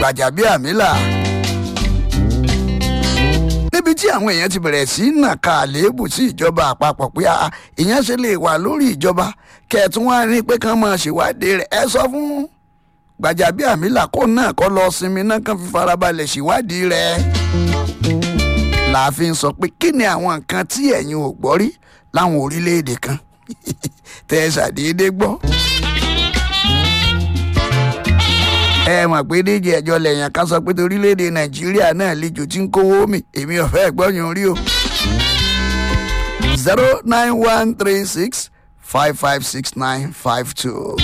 gbàjàbíàmílà níbi tí àwọn èèyàn ti bẹ̀rẹ̀ sí nàka àléébù sí ìjọba àpapọ̀ pé ah, ìyẹn ṣe lè wà lórí ìjọba kẹ̀tún wá ní pé kán máa ṣèwádìí rẹ̀ ẹ sọ fún gbàjàbíàmílà kó náà kọ́ lọ sinmi náà kán fi farabalẹ̀ ṣèwádìí rẹ̀ láàfin sọ pé kí ni àwọn nǹkan tí ẹ̀yin ò gbọ́ rí láwọn orílẹ̀-èdè kan tẹ́ ẹ ṣàdédé gbọ́. ẹ mọ̀ pé díje ẹjọ́ lẹ́yìn ká sọ pé torílẹ̀-èdè nàìjíríà náà lejò tí ń kówó mi èmi ọ̀fẹ́ gbọ́yàn rí o. zero nine one three six five five six nine five two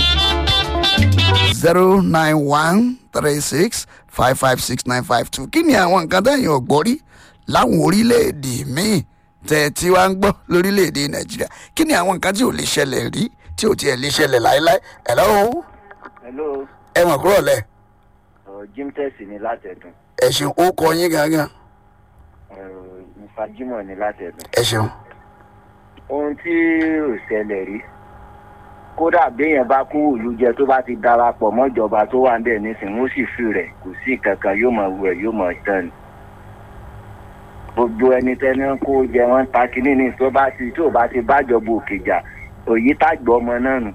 zero nine one three six five five six nine five two kí ni àwọn nǹkan tẹ̀yìn ò gbọ́ rí láwọn orílẹ̀-èdè míì tẹ̀ tí wàá ń gbọ́ lórílẹ̀-èdè nàìjíríà kí ni àwọn nǹkan tí ò lè ṣẹlẹ̀ rí tí ò tiẹ̀ lè ṣẹlẹ̀ láéláé ẹ̀ lọ́wọ́ hello ẹ mọ̀ kúrò lẹ̀ uh, jim tẹ̀sí ni látẹ̀dùn ẹ ṣeun ó kọ yín gangan uh, nfa jimoh ni látẹ̀dùn. ẹ ṣeun ohun tí ò ṣẹlẹ̀ rí kódà béèyàn bá kú òòlù jẹ tó bá ti darapọ̀ mọ́jọba tó wà ń bẹ̀ nísìnyí ó sì fi rẹ̀ kò sí kankan yóò mọ̀ wẹ̀ yóò mọ̀ tán ni. gbogbo ẹni tẹ́ni kó jẹ wọ́n ta kínní ní tó bá ti tó bá ti bájọba òkè jà òyì tàgbọ́ ọmọ náà nù.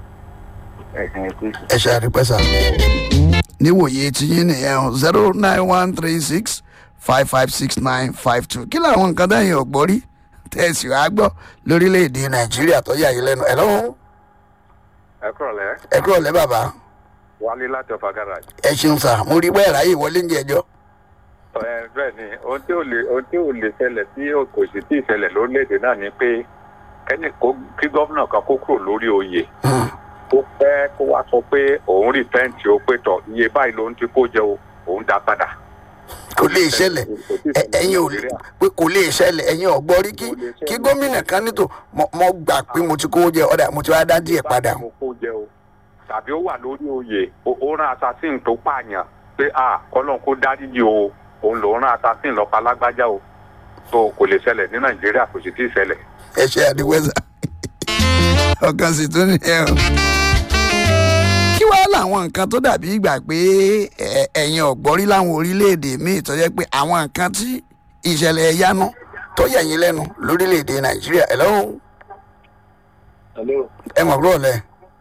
ẹ̀sìn ẹ̀kú sí. ẹ ṣe àdìpẹ́sà níwòye tí yín nìyẹn o zero nine one three six five five six nine five two kí làwọn nǹkan tẹ̀yìn ọ̀gbọ́n rí tẹ̀sí wàá gbọ́ lórílẹ̀‐èdè nàìjíríà tó yà yín lẹ́nu ẹ̀ lọ́wọ́ ẹ kúrọ̀lẹ́ ẹ kúrò lẹ́ bàbá wálé láti ọ̀fà garage. ẹ ṣeun sà mo rí bẹ́ẹ̀ ráyè wọlé ń jẹjọ́ ẹ bẹ́ẹ̀ ni ohun tí ò lè ohun tí ò lè ṣẹlẹ̀ tí ò- kò sì tí ì ṣẹlẹ̀ lórílẹ̀‐èdè náà ni pé kẹ́ni kó kí gómìnà kan kó kúrò lórí oyè kó pẹ́ kó wá sọ pé òun rí tẹ́ǹtì ó pé tọ̀ iye báyìí lòun ti kó jẹ o òun dá padà. kò lè ṣẹlẹ̀ Kò tí ì ẹ- ṣẹlẹ̀ ẹ̀yin ò lè Nàìjíríà. pé kò lè ṣẹlẹ̀ ẹ̀yin ọ̀gbọ́n rí kí Kò lè ṣẹlẹ̀. kí gómìnà kan nítò mo mo gbà pé mo ti kówó jẹ ọ̀dà mo ti wá dá díẹ̀ padà mo kó jẹ o tàbí ó wà lórí oyè ó- ó rán assassin tó pààyàn pé a kọ́lọ́n kó dáríjì o òun lòún rán assassin lọ́pàá lágbájá o so kò lè ṣẹlẹ̀ ní nàìjíríà kò sì tí ì ṣẹlẹ̀. ẹ ṣe àdìwẹ́sà ọkàn sì tún nìyẹn o. kí wàá làwọn nǹkan tó dàbí ìgbà pé ẹ- ẹ̀yin ọ̀gbọ́n rí láwọn orílẹ̀-èdè míì tó jẹ́ pé àwọn nǹkan tí ìṣẹ̀lẹ̀ ẹ̀yánu tó yẹ̀ yín lẹ́nu lórílẹ̀-èdè nàìjíríà ẹ̀ lọ́wọ́ hello. ẹ mọ̀ kúrò lẹ̀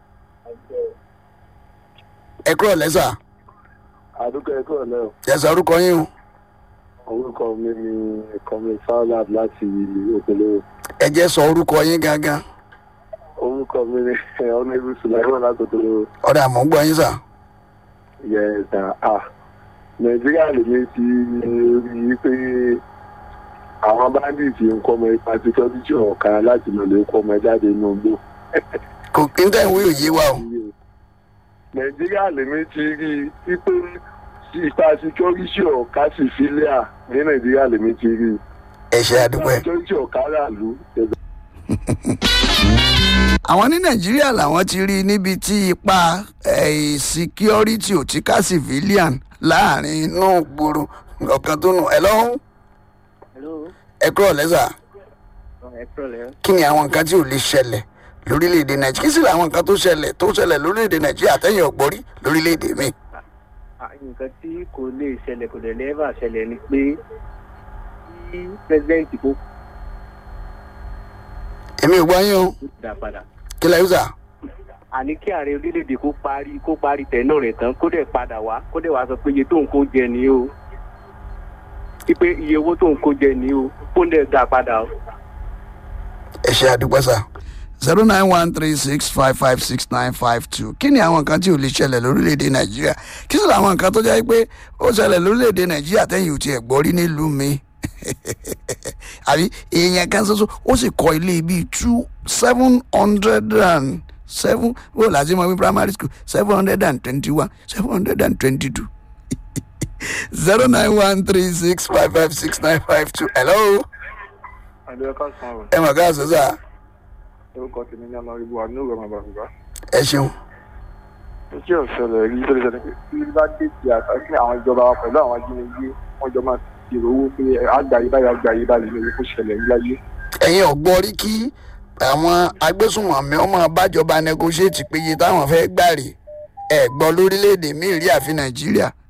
ẹ kúrò lẹ̀ sà àdúgbò ẹ̀kọ́ ọ̀lẹ́ o ẹ sọ orúkọ yín o orúkọ mi ni kọ́mi fowlab láti òkèlè ẹ jẹ́ sọ orúkọ yín gangan orúkọ mi ni ọ̀nẹ́bí sùláìmọ̀ láti òkèlè ọ̀dà mọ̀ ń gbọ́ yín sà yẹ̀ẹ̀dà a nàìjíríà lèmi ti rí i pé àwọn báńdíìtì ń kọ́ ọmọ ipa tí tọ́jú ọ̀ka láti lọ lè kọ́ ọmọ jáde inú igbó kò kí n tẹ̀ ń wí òye wa o nàìjíríà lèmi ti rí i pé ipa security ọ̀ka sì fílẹ̀ à ní nàìjíríà lèmi ti rí i ẹ ṣe àdúpẹ́. security ọ̀ka rà lù àwọn ní nàìjíríà làwọn ti rí i níbi tí ipa eh, security ò ti ká civilian láàrin inú gbòòrò ọ̀kan tó nù ẹ lọ́hún hello. ẹ kúrò lẹ́sà ẹ kúrọ̀lẹ́. kí ni àwọn nǹkan tí ò lè ṣẹlẹ̀ lórílẹ̀‐èdè nàìjíríà kí sì làwọn nǹkan tó ṣẹlẹ̀ tó ṣẹlẹ̀ lórílẹ̀‐èdè nàìjíríà àtẹ̀yìn ọ̀gbọ́rí lórílẹ̀‐èdè mi. Ah, nǹkan tí kò lè ṣẹlẹ̀ kò dẹ̀ lẹ́ẹ̀bà ṣẹlẹ̀ ni pé kí pẹ́sidẹ́ǹtì kó èmi ò gbọ́ yín o dà padà. kí lẹ́yìn sà àní kí ààrẹ orílẹ̀-èdè kó parí kó parí tẹ̀nà rẹ̀ tán kó dẹ̀ padà wá kó dẹ̀ wá sọ pé iye tó ń kó jẹ ni o pípé iye owó tó ń kó jẹ ni o kó dẹ̀ dà padà o. ẹ ṣe àdúpẹ́ sà. zero nine one three six five five six nine five two kí ni àwọn nǹkan tí ò lè ṣẹlẹ̀ lórílẹ̀‐èdè nàìjíríà kí sì làwọn nǹkan tó jẹ́ pé ó ṣẹlẹ̀ lórílẹ̀‐èdè nàìjíríà tẹ́yìn ò tiẹ̀ gbọ́ rí nílùú mi àbí èèyàn kan ṣoṣo ó sì kọ́ ilé bíi two seven hundred and seven wọ́n láti mọ̀ wí primary school seven hundred and twenty one seven hundred and twenty two zero nine one three six five five six nine five two hello àdúgbò sàn o ẹ mọ̀ ká sọ sáà orúkọ tèmi ní ọmọ ibùdó àánú rẹ màbà bùbá. ẹ ṣeun. iṣẹ́ òṣèlè rí tó lè ṣẹlẹ̀ pé kí bá dé ti àtàkì àwọn ìjọba wa pẹ̀lú àwọn ajínigbé wọ́n jọ máa ti rò owó pé àgbáyé báyìí àgbáyé báyìí lórí kó ṣẹlẹ̀ rí láyé. ẹ̀yin ọ̀gbọ́n rí kí àwọn agbésùnmọ̀mí ọmọ bájọba negotiate péye táwọn fẹ́ gbà rè ẹ̀ gbọ́ lórílẹ̀‐èdè míì rí àfi nàìjíríà